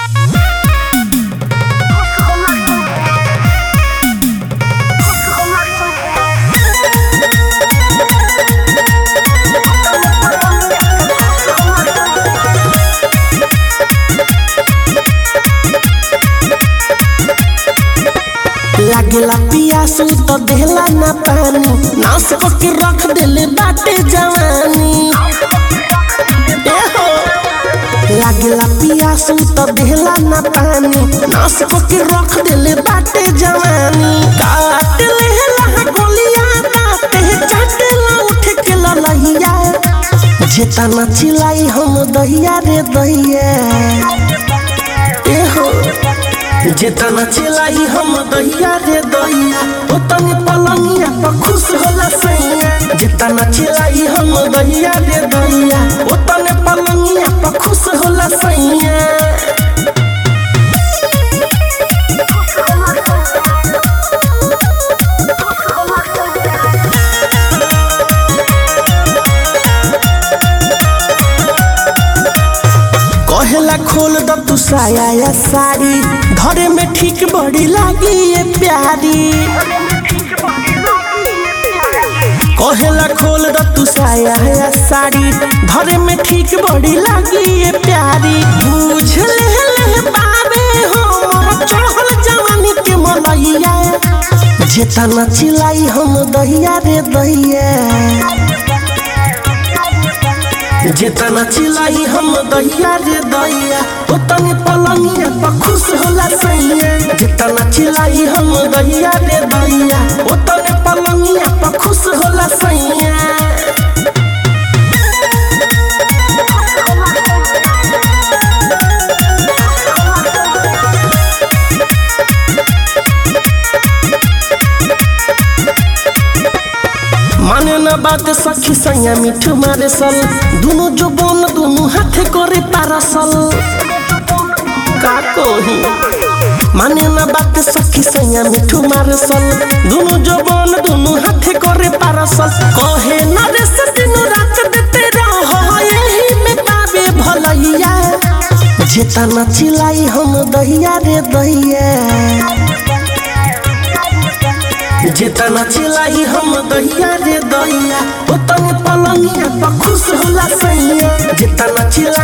लागेला पियासू तो देला ना पानी नास के रख देले बाटे जवानी ए हो लागेला पियासू तो देला ना पानी नास के रख देले बाटे जवानी काट लेला गोलियां दाते चाटेला उठ के ललहिया जेता ना चिलाई हम दहिया रे दहिया ए हो जेतना चिलाई हम दहिया रे दहिया ओतने पलंगिया पर खुश होला सैया जेतना चिलाई हम दहिया रे दहिया ओतने पलंगिया पर खुश होला सैया कहेला खोल द तू साया या साड़ी घरे में ठीक बड़ी लागी ये प्यारी कहेला खोल द तू साया या साड़ी घरे में ठीक बड़ी लागी ये प्यारी बुझ ले ले बाबे हम चढ़ल जवानी के मलैया जेतना चिलाई हम दहिया रे दहिया जेतना चिलाई हम दहिया रे दहिया ओतने पलंगिया पर खुश होला सैया जेतना चिलाई हम दहिया रे दहिया ओतने पलंगिया पर खुश होला सैया माने न बात सखी सैया मिठू मारे सल दुनु जो बोन दुनु हाथे करे पारसल का कोही माने न बात सखी सैया मिठू मारे सल दुनु जो बोन दुनु हाथे करे पारसल कहे न रे से दिनु रात देते रहो यही में पावे भलैया जेतना चिलाई हम दहिया रे दहिया जेतना चिलाई हम दहिया रे दहिया ओतने पलंगिया पर खुश होला सैया जेतना चिलाई